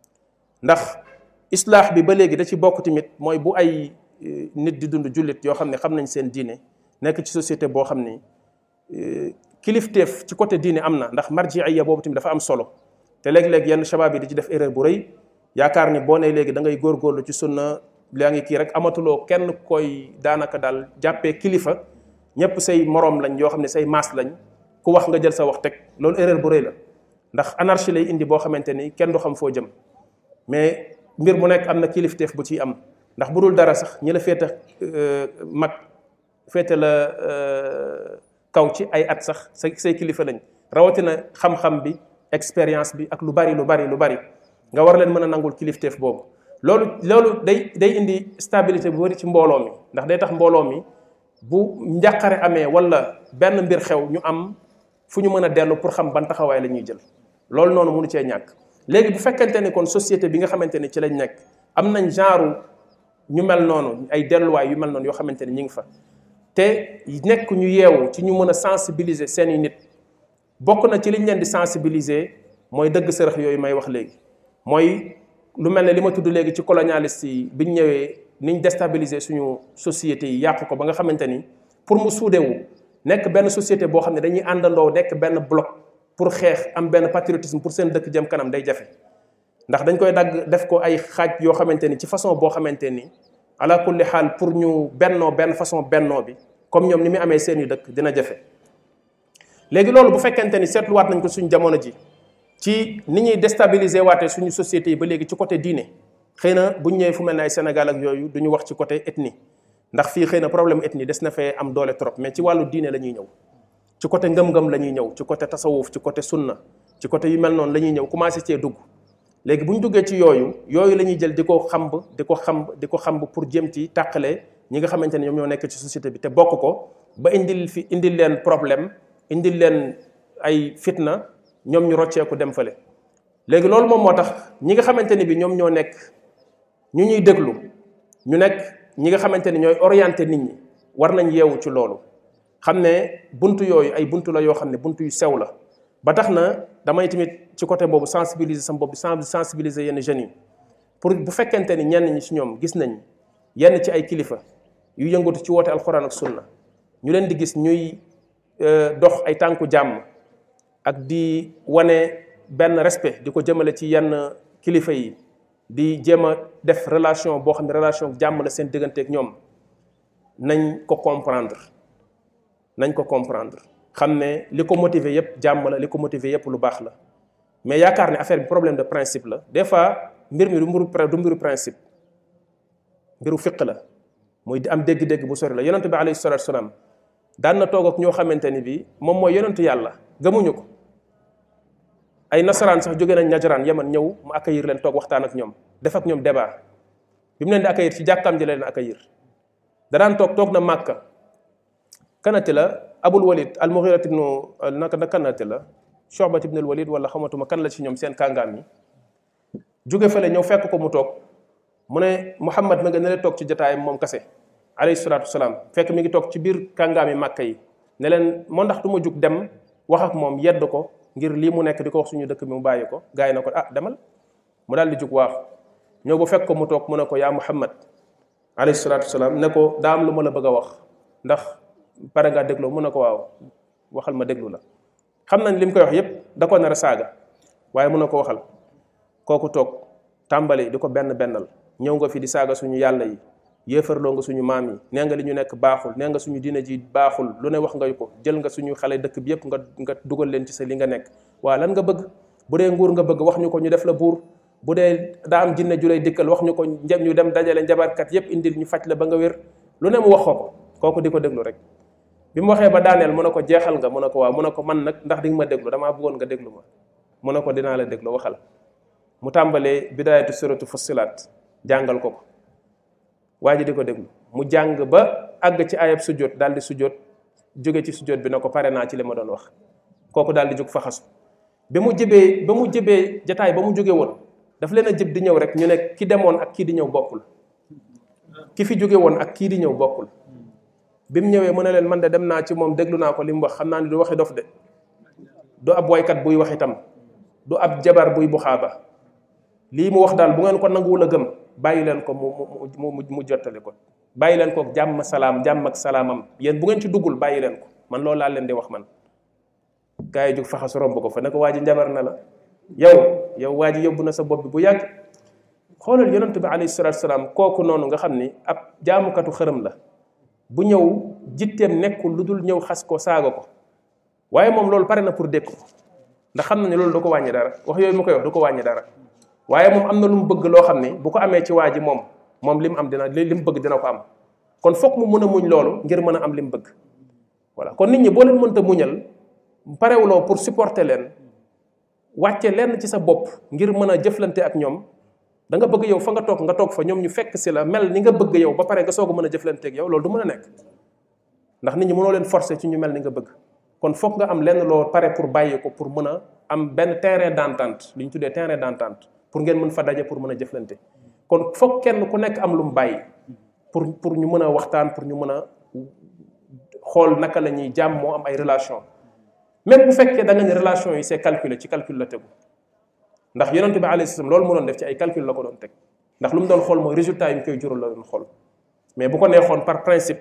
ndax islaax bi ba léegi da ci bokk tamit mooy bu ay nit di dund jullit yoo xam ne xam nañ seen diine nekk ci société boo xam ni kilifteef ci côté diine am na ndax marjiiya boobu tamit dafa am solo te léeg-léeg yenn shabab yi di ci def erreur bu rëy yaakaar ni boo nee léegi da ngay góorgóorlu ci sunna yaa ngi kii rek amatuloo kenn koy daanaka daal jàppee kilifa ñëpp say moroom lañ yoo xam ne say maas lañ ku wax nga jël sa wax teg loolu erreur bu rëy la ndax anarchie lay indi boo xamante ni kenn du xam foo jëm mais mbir mu nekk am na kilifteef bu ciy am ndax bu dul dara sax ñi la féete mag féete la kaw ci ay at sax say say kilifa lañ rawatina xam-xam bi expérience bi ak lu bari lu bari lu bari nga war leen mën a nangul kilifteef boobu loolu loolu day day indi stabilité bu bari ci mbooloo mi ndax day tax mbooloo mi bu njàqare amee wala benn mbir xew ñu am fu ñu mën a dellu pour xam ban taxawaay la ñuy jël loolu noonu mënu cee ñàkk léegi bu fekkente ni kon société bi nga xamante ni ci lañ nekk am nañ genre ñu mel noonu ay delluwaay yu mel noonu yoo xamante ni ñu ngi fa te nekk ñu yeewu ci ñu mën a sensibiliser seeni nit bokk na ci liñ leen di sensibiliser mooy dëgg sërëx yooyu may wax léegi mooy lu mel ne li ma tudd léegi ci colonialiste yi biñ ñëwee niñ déstabiliser suñu société yi yàq ko ba nga xamante ni pour mu suudewu nekk benn société boo xam ne dañuy àndandoo nekk benn bloc pour xeex am benn patriotisme pour seen dëkk jëm kanam day jafe ndax dañ koy dagg def ko ay xaaj yoo xamante ni ci façon boo xamante ni ala kulli xaal pour ñu bennoo benn façon bennoo bi comme ñoom ni mu amee seen i dëkk dina jafe léegi loolu bu fekkente ni seetluwaat nañ ko suñu jamono ji ci ni ñuy déstabiliser waatee suñu société yi ba léegi ci côté diine xëy na bu ñu ñëwee fu mel ne ay Sénégal ak yooyu du ñu wax ci côté ethnie ndax fii xëy na problème ethnie des na fee am doole trop mais ci wàllu diine la ñuy ñëw ci côté ngëm-ngëm la ñuy ñëw ci côté tasawuf ci côté sunna ci côté yu mel noonu la ñuy ñëw commencé cee dugg léegi bu ñu duggee ci yooyu yooyu la ñuy jël di ko xamb di ko xamb di ko xamb pour jëm ci tàqale ñi nga xamante ne ñoom ñoo nekk ci société bi te bokk ko ba indil fi indil leen problème indil leen ay fitna ñoom ñu rocceeku dem fële léegi loolu moom moo tax ñi nga xamante ni bi ñoom ñoo nekk ñu ñuy déglu ñu nekk ñi nga xamante ni ñooy orienté nit ñi war nañ yeewu ci loolu xam ne buntu yooyu ay buntu la yoo xam ne buntu yu sew la ba tax na damay tamit ci côté boobu sensibiliser sama bopp sensibiliser yenn jeunes yi pour bu fekkente ni ñenn ñi ci ñoom gis nañ yenn ci ay kilifa yu yëngatu ci woote alxuraan ak sunna ñu leen di gis ñuy dox ay tànku jàmm ak di wane benn respect di ko jëmale ci yenn kilifa yi di jéem a def relation boo xam ne relation jàmm la seen digganteeg ñoom nañ ko comprendre nañ ko comprendre xam ne li ko motiver yépp jàmm la li ko motiver yépp lu baax la mais yaakaar ne affaire bi problème de principe la des fois mbir mi du mbiru du mbiru principe mbiru fiq la muy di am dégg-dégg bu sori la yonente bi alayhi salatu wasalaam daan na toog ak ñoo xamante ni bi moom mooy yonentu yàlla gëmuñu ko ay nasaraan sax jóge nañ najaraan yaman ñëw mu accueillir leen toog waxtaan ak ñoom def ak ñoom débat bi mu leen di accueillir ci jàkkaam ji la leen accueillir da daan toog toog na màkka kanati la abul walid al mughirat ibnu naka na kanati la shobat ibnu al walid wala xamatuma kan la ci ñoom seen kàngaam yi jóge fële ñëw fekk ko mu toog mu ne muhammad ma nga ne leen toog ci jotaayam moom kase alayhi salaatu wasalaam fekk mi ngi toog ci biir kàngaam yi màkka yi ne leen moo ndax du ma jug dem wax ak moom yedd ko ngir lii mu nekk di ko wax suñu dëkk bi mu bàyyi ko gars yi na ko ah demal mu daal di jug waax ñëw ba fekk ko mu toog mu ne ko yaa muhammad alayhi salaatu wasalaam ne ko daa am lu ma la bëgg a wax ndax pare ngaa dégloo mu ne ko waaw waxal ma déglu la xam nañ li mu koy wax yépp da ko nar a saaga waaye mu ne ko waxal kooku toog tàmbali di ko benn bennal ñëw nga fi di saaga suñu yàlla yi yéefarloo nga suñu maam yi nee nga li ñu nekk baaxul nee nga suñu diina ji baaxul lu ne wax nga ko jël nga suñu xale dëkk bi yépp nga nga dugal leen ci sa li nga nekk waa lan nga bëgg bu dee nguur nga bëgg wax ñu ko ñu def la buur bu dee daa am jinne ju lay dikkal wax ñu ko njëm ñu dem dajale njabarkat yépp indil ñu faj la ba nga wér lu ne mu wax ko kooku di ko déglu rek bi mu waxee ba daaneel mu ne ko jeexal nga mu ne ko waaw mu ne ko man nag ndax di nga ma déglu damaa bëggoon nga déglu ma mu ne ko dinaa la déglu waxal mu tàmbalee bidaayatu suratu fussilat jàngal ko ko waa ji di ko déglu mu jàng ba àgg ci ayab sujjóot daal di sujjóot jóge ci sujjóot bi ne ko pare naa ci li ma doon wax kooku daal di jóg faxasu ba mu jëbee ba mu jëbee jataay ba mu jóge woon daf leen a jëb di ñëw rek ñu ne ki demoon ak kii di ñëw bokkul ki fi jóge woon ak kii di ñëw bokkul bi mu ñëwee mu ne leen man de dem naa ci moom déglu naa ko li mu wax xam naa ni du waxi dof de du ab waykat buy wax itam du ab jabar buy buxaaba lii mu wax daal bu ngeen ko nanguwul a gëm bàyyi leen ko mu mu mu mu jottali ko bàyyi leen ko jàmm salaam jàmm ak salaamam yéen bu ngeen ci duggul bàyyi leen ko man loolu laa leen di wax man gars yi jóg faxas romb ko fa ne ko waa ji njabar na la yow yow waa ji yóbbu na sa bopp bi bu yàgg xoolal yonent bi alayhi salaatu salaam kooku noonu nga xam ni ab jaamukatu xërëm la bu ñëw jitteem nekkul lu dul ñëw xas ko saaga ko waaye moom loolu pare na pour dékk ko ndax xam na ne loolu du ko wàññi dara wax yooyu mu koy wax du ko wàññi dara waaye moom am na lu mu bëgg loo xam ne bu ko amee ci waa ji moom moom li mu am dina li mu bëgg dina ko am kon foog mu mën a muñ loolu ngir mën a am li mu bëgg voilà kon nit ñi boo leen mënta muñal parewuloo pour supporter leen wàcce lenn ci sa bopp ngir mën a jëflante ak ñoom da nga bëgg yow fa nga toog nga toog fa ñoom ñu fekk si la mel ni nga bëgg yow ba pare nga soog a mën a jëflante ak yow loolu du mën a nekk ndax nit ñi mënoo leen forcer ci ñu mel ni nga bëgg kon foog nga am lenn loo pare pour bàyyi ko pour mën a am benn terrain d'entente li ñu tuddee terrain d'entente pour ngeen mën fa daje pour mën a jëflante kon foog kenn ku nekk am lu mu bàyyi pour pour ñu mën a waxtaan pour ñu mën a xool naka la ñuy jàmm moo am ay relation même bu fekkee da nga ne relation yi c'est calculé ci calcul la tegu ndax yonente bi alayhi salaam loolu mu doon def ci ay calcul la ko doon teg ndax lu mu doon xool mooy résultat yi mu koy jural la doon xool mais bu ko neexoon par principe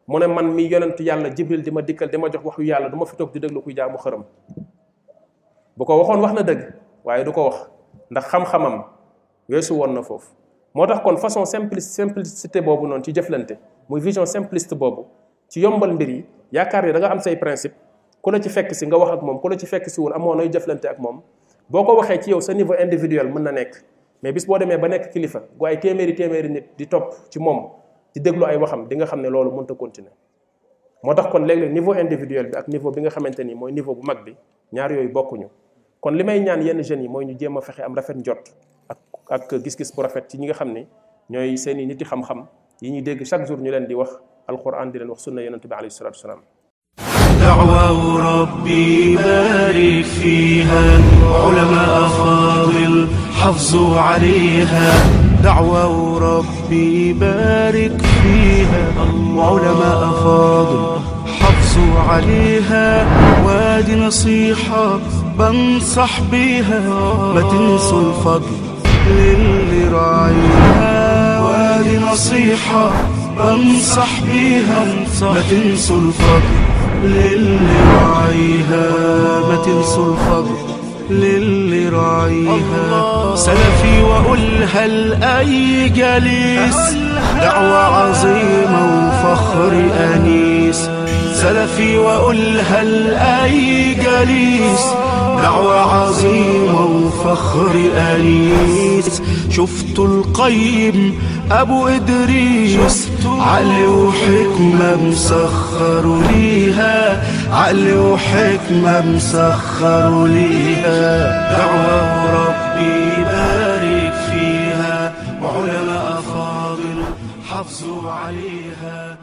mu ne man mi yonent yàlla jibril di ma dikkal di ma jox waxu yàlla du ma fi toog di déglu kuy jaamu xërëm bu ko waxoon wax na dëgg waaye du ko wax ndax xam-xamam weesu woon na foofu moo tax kon façon simpli simplicité boobu noonu ci jëflante muy vision simpliste boobu ci yombal mbir yi yaakaar ne da nga am say principe ku la ci fekk si nga wax ak moom ku la ci fekk si wul amoo nooy jëflante ak moom boo ko waxee ci yow sa niveau individuel mën na nekk mais bis boo demee ba nekk kilifa gu ay téeméeri téeméeri nit di topp ci moom di déglu ay waxam di nga xam ne loolu mënut a continuer moo tax kon léeg-léeg niveau individuel bi ak niveau bi nga xamante ni mooy niveau bu mag bi ñaar yooyu bokkuñu kon li may ñaan yenn jeunes yi mooy ñu jéem a fexe am rafet njot ak ak gis-gis bu rafet ci ñi nga xam ni ñooy seen i niti xam-xam yi ñuy dégg chaque jour ñu leen di wax alquran di leen wax sunna yonente bi alayhi salatu wasalaam دعوة ربي بارك فيها علماء فاضل حافظوا عليها دعوة ربي بارك فيها علماء فاضل حافظوا عليها وادي نصيحة بنصح بيها ما تنسوا الفضل للي راعيها وادي نصيحة بنصح بيها ما تنسوا الفضل للي راعيها ما تنسوا الفضل للي راعيها سلفي وأقولها لأي جليس دعوة عظيمة وفخر أنيس سلفي وأقولها لأي جليس دعوة عظيمة وفخر أنيس شفتوا القيم أبو إدريس عقل وحكمة مسخروا ليها عقل وحكمة مسخروا ليها دعوة ربي يبارك فيها وعلماء فاضل حافظوا عليها